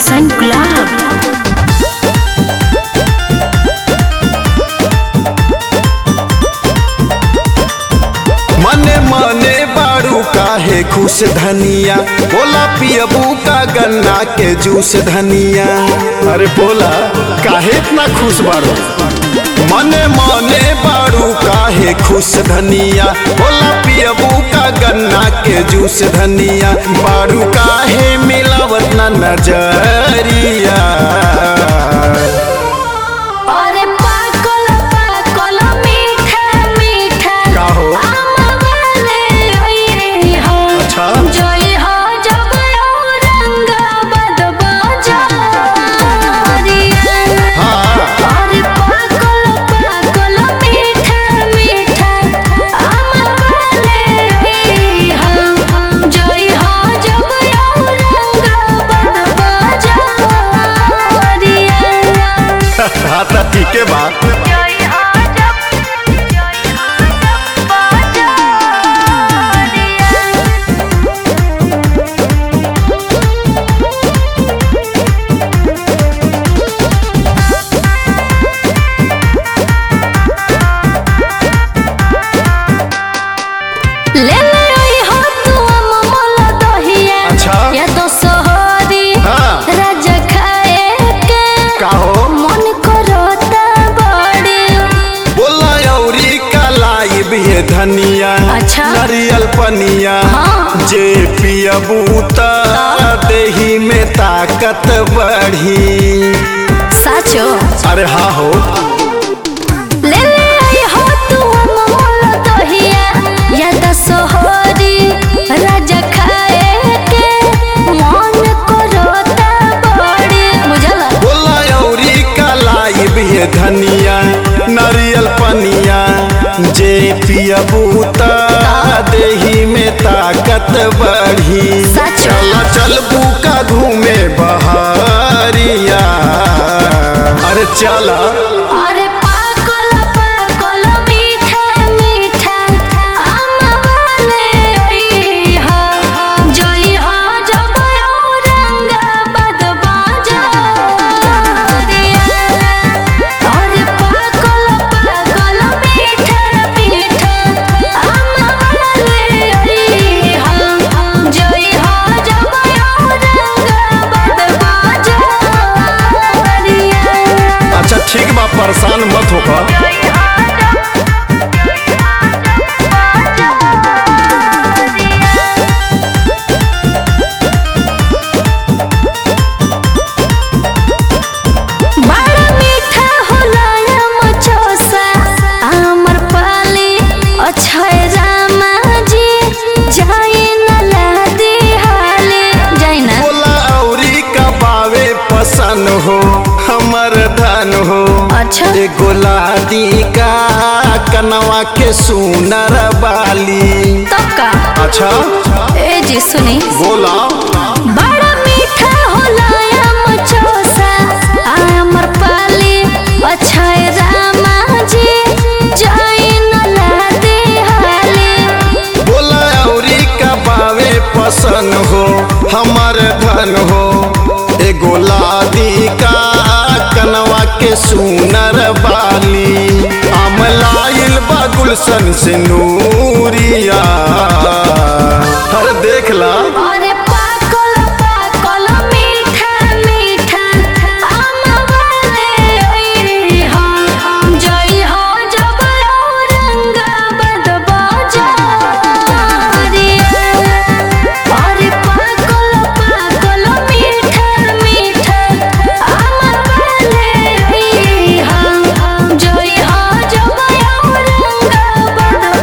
Percent गुलाब मने मने बाड़ू काहे खुश धनिया बोला पियबू का गन्ना के जूस धनिया अरे बोला काहे इतना खुश बाड़ू मने मने बाड़ू काहे खुश धनिया बोला पियबू का गन्ना के जूस धनिया बाड़ू काहे मिलावत ना नजरिया अरे पाकल पाकल मीठा मीठा का हो? आमवाले ओए हो अच्छा। जोई हो जब औरंगाबाद बाजारिया हाँ अरे पाकल पाकल मीठा मीठा आमवाले ओए हो जोई हो जब औरंगाबाद बाजारिया हाँ तो ठीक है बात जय हो जब जय हो जब बाजारिया ले ले आई हो तू अममल दहिया अच्छा। या तो सोहरी हाँ। राजा खाए के का हो मन करता बड़ी बोला औरी कलाई भी धनिया अच्छा। नारियल पनिया हाँ। जे पियबू त देही में ताकत बढ़ी साचो अरे हाँ हो ले ले आई हो तू अममल दहिया या तो सोहरी राजा खाए के मन करता बड़ी बुझला बोला औरी कलाई भी धनिया नारियल पनिया जे पियबू त देही में ताकत बढ़ी सच। चल चल बुका घूमे बहरिया अरे चला अरे पाकल पाकल मीठा मीठा आमवाले ओई हो जोई हो जब औरंगाबाद बाजारिया अरे पाकल पाकल मीठा मीठा आमवाले ओई हो जोई हो जब औरंगाबाद बाजारिया अच्छा ठीक बा परेशान मत होकर बड़ा मीठा होला मचोसा आमर पाली अक्षय रामा जी जाई न लादी हाले जाई ना बोला औरी का बावे पसंद हो हमर धन हो अच्छा एगो लादी का कनवा के सुनर बाली तब का अच्छा ए जी सुनी बोला बड़ा मीठा होला मचोसा आमर पाली अक्षय रामा जी जाई न लादी हाले बोला औरी का बावे पसंद हो हमर धन हो एगो लादी का कनवा के सुनर बाली अमलाइल बा गुलशन से नूरिया हर देख ला अरे पाकल पाकल मीठा मीठा आमवाले ओई हो जई हो जब औरंगाबाद बाजारिया अरे पाकल पाकल मीठा मीठा आमवाले ओई हो जई हो जब औरंगाबाद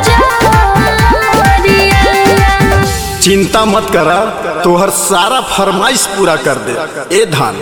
बाजारिया चिंता मत करा तोहर सारा फरमाइश पूरा कर दे ए धान